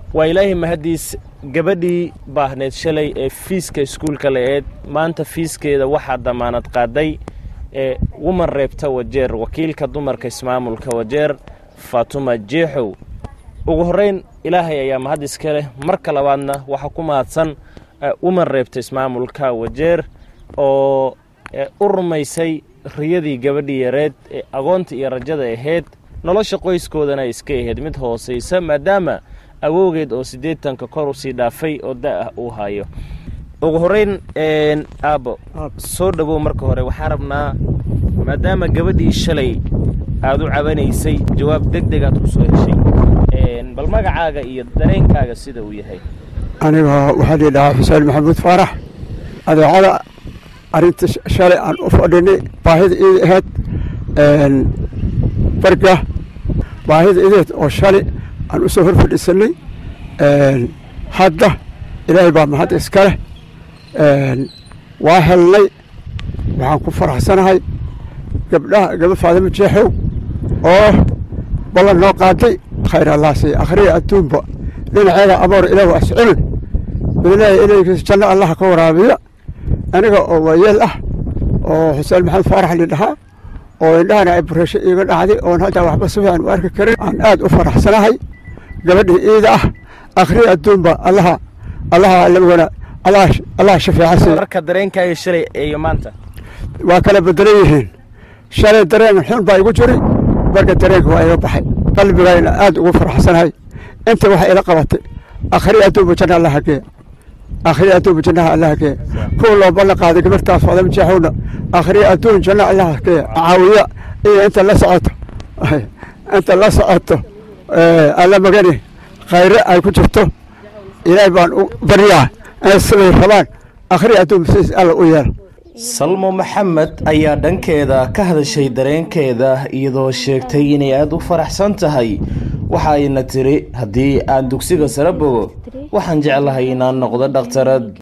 waa ilaahay mahaddiis gabadhii baahneed shalay ee fiiska iskuulka la-eed maanta fiiskeeda waxaa damaanad qaaday ee woman reebta wajeer wakiilka dumarka ismaamulka wajeer faatuma jeexow ugu horrayn ilaahay ayaa mahad iska leh marka labaadna waxaa ku mahadsan woman reebta ismaamulka wajeer oo u rumaysay riyadii gabadhii yareed ee agoonta iyo rajada ahayd nolosha qoyskoodana iska ahayd mid hoosaysa maadaama awowgeed oo siddeetanka kor usii dhaafay oo da-ah uu hayo ugu horrayn aabbo soo dhowow marka hore waxaa rabnaa maadaama gabadhii shalay aad u cabanaysay jawaab deg deg aad ku soo heshay bal magacaaga iyo dareenkaaga sida uu yahay aniga waxaa lii dhahaa xuseen maxamuud faarax adeecada arrinta shalay aan u fadhinay baahida iida ahayd barga baahida ideed oo shalay aan u soo hor fadhiisanay hadda ilaahay baa mahad iska leh waa helnay waxaan ku faraxsanahay gabdhaha gaba faadimo jeexow oo ballan noo qaaday khayr allah siiya akhriya adduunba dhinaceeda aboor ilaah asculin ilaahay ilaykiis janno allaha ka waraabiya aniga oo waayeel ah oo xuseen maxamed faarax li dhahaa oo indhahana ay bureesho iiga dhacday oon hadda waxba si fiican u arki karin aan aad u faraxsanahay gabadhii iida ah akhriya adduunba allaha allaha lawana allaha shafeeca siiya marka dareenkaaga shalay iyo maanta waa kala bedelan yihiin shalay dareen xun baa igu jiray marka dareenka waa iga baxay qalbigayna aad ugu faraxsanahay inta waxa ila qabatay akhriya adduunba janna allaha geeya akhriya adduunba jannaha allaha geeya kuwa loo ballan qaaday gabartaas faadama jeexowna akhriya adduun janna allaha geeya caawiya iyo inta la socoto inta la socoto alla magani khayre ay ku jirto ilaahay baan u baryaa inay siday rabaan akhriya adduunba sidiis alla u yeela salmo maxamed ayaa dhankeeda ka hadashay dareenkeeda iyadoo sheegtay inay aada u faraxsan tahay waxa ayna tiri haddii aan dugsiga sare bogo waxaan jeclahay inaan noqdo dhakhtarad